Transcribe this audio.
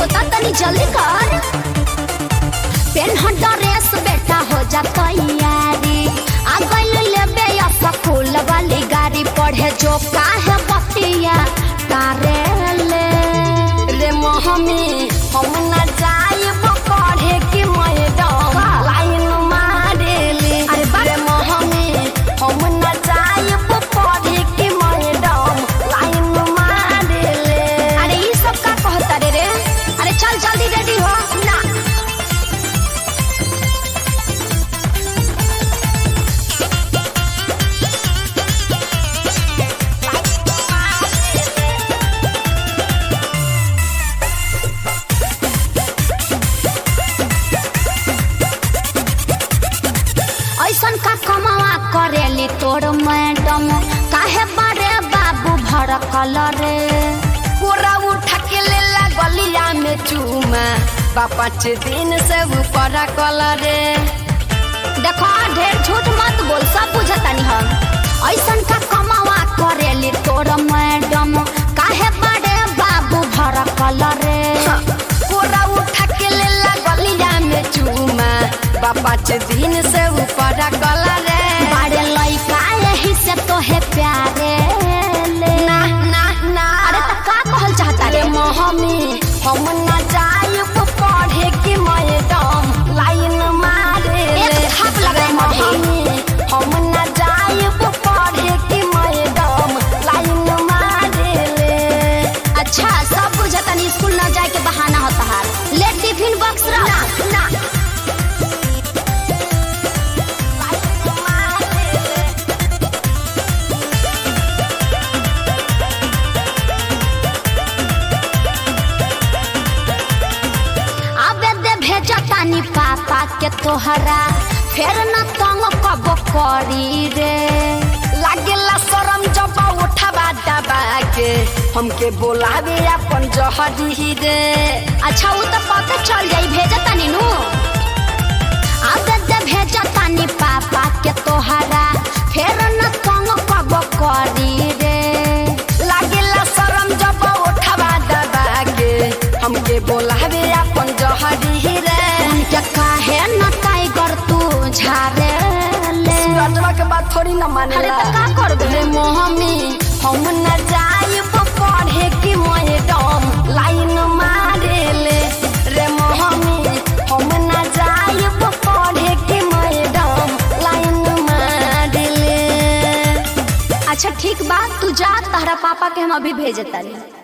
होता तनी जल्दी कर पेन ड्रेस बेटा हो जा तैयारी आ गइल लेबे स्कूल वाली गाड़ी पढ़े जो काहे बतिया तारे ले रे मोहमी हम न जाइब पढ़े कि मैडम लाइन मारेली अरे बा- रे मोहमी हम न जाइब पढ़े कि मैडम लाइन मारेली अरे ई सब का कहता रे रे अरे चल जल्दी रेडी हो ना ऐसन का कमावा करेली तोर मैडम काहे बारे बाबू भड़कल रे पूरा उठा के ले गलिया में चूमा बा पाँच दिन से ऊपर कलरे देखो ढेर झूठ मत बोल सब बुझतानी हम ऐसन का कमावा करेली तोर मैडम काहे बारे बाबू भड़कल रे पूरा उठा के ले गलिया में चूमा बा पाँच दिन से ऊपर कलरे बारे लइका यही से तोहे प्यारे ले ना ना ना अरे त का कहल चाहता अरे रे मोहमी हम न जाइब पढ़े कि मैडम लाइन मारे एक थाप लगाए मधे। मोहमी हम न जाइब पढ़े कि मैडम लाइन मारे ले अच्छा सब बुझतानी स्कूल न जाए के बहाना होता है ले टिफिन बॉक्स रख ना ना लाइन मारे ले आबे दे भेजतानी पापा के तोहरा फेर न तंग कब करी रे लागेला शरम जब उठवा दबा के हमके बोलावे अपन जहरी रे अच्छा वो तो पता चल जाई भेजतानी नु आबे दे भेजतानी पापा के तोहरा फेर न तंग कब करी रे लागेला शरम जब उठवा दबा के हमके बोलावे अपन जहरी रे उनके काहे न टाइगर तू झारे ले सूरजवा के बात थोड़ी न अरे मानेला त का करबे रे मोहमी हम न जाइब पढ़े कि मैडम लाइन मारे ले रे मोहमी हम न जाइब पढ़े कि मैडम लाइन मारे ले अच्छा ठीक बात तू जा तारा पापा के हम अभी भेजतानी